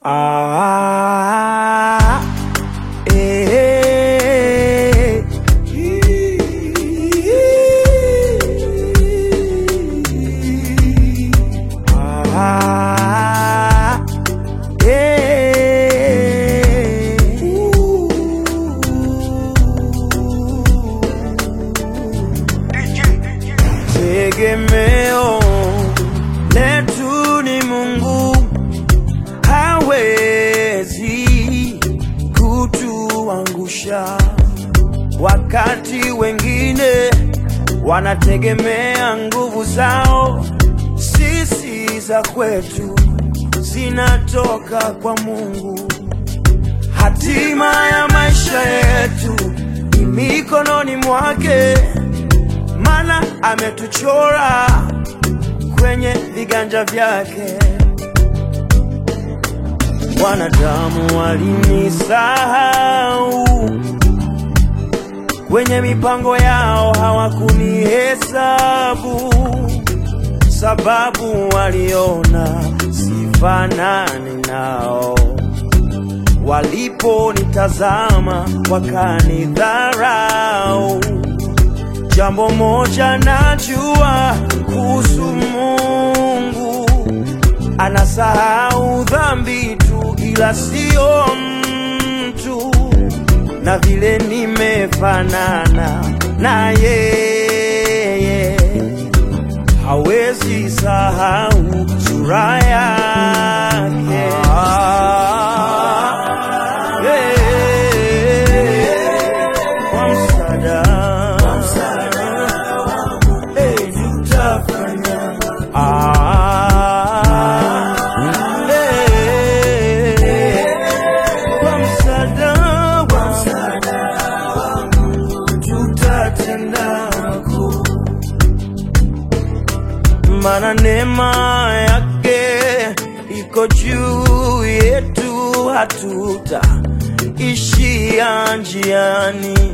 Ah, eh, ah, eh. Tegemeo letu ni Mungu, hawezi kutuangusha. Wakati wengine wanategemea nguvu zao, sisi za kwetu zinatoka kwa Mungu. Hatima ya maisha yetu ni mikononi mwake, maana ametuchora kwenye viganja vyake. Wanadamu walinisahau kwenye mipango yao, hawakunihesabu sababu waliona sifanani nao. Waliponitazama wakanidharau. Jambo moja najua kuhusu Mungu, anasahau dhambi tu, ila sio mtu. Na vile nimefanana na yeye, hawezi sahau sura yake. Yeah. Kwa msaada Eh, tutafanya. Ah, eh, kwa msaada wangu tutatenda makuu. Mana neema yake iko juu yetu, hatuta ishia njiani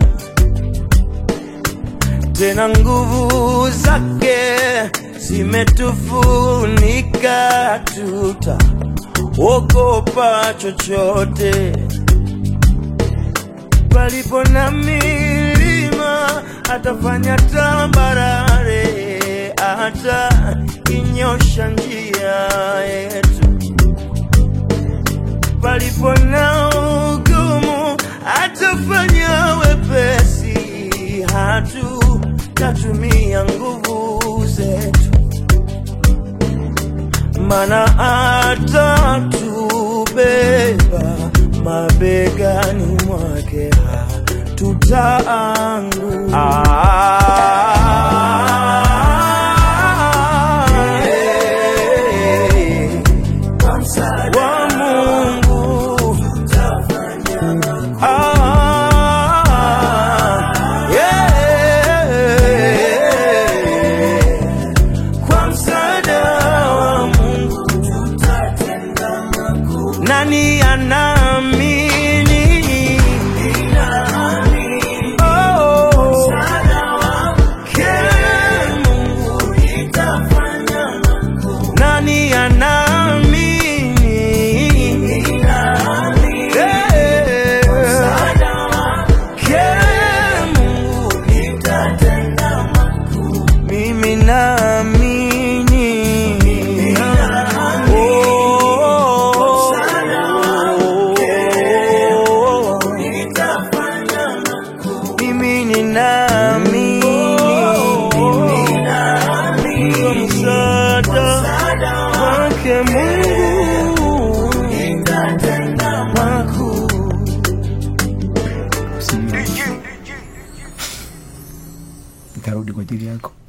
tena nguvu zake zimetufunika, tuta ogopa chochote. Palipo na milima atafanya tambarare, hata inyosha njia yetu. Palipo na ugumu atafanya wepesi, hatutatumia nguvu zetu, mana atatubeba mabegani mwake, hatutaanguka. Ah, wa Mungu Ah, yeah. Kwa msaada wa Mungu nani anaamini? Oh, ke Mungu nani anaamini? Yeah. Ke Mungu mimi naamini. Oh, mimi ninaamini. Kwa msaada wake Mungu makuu. nitarudi kwa ajili yako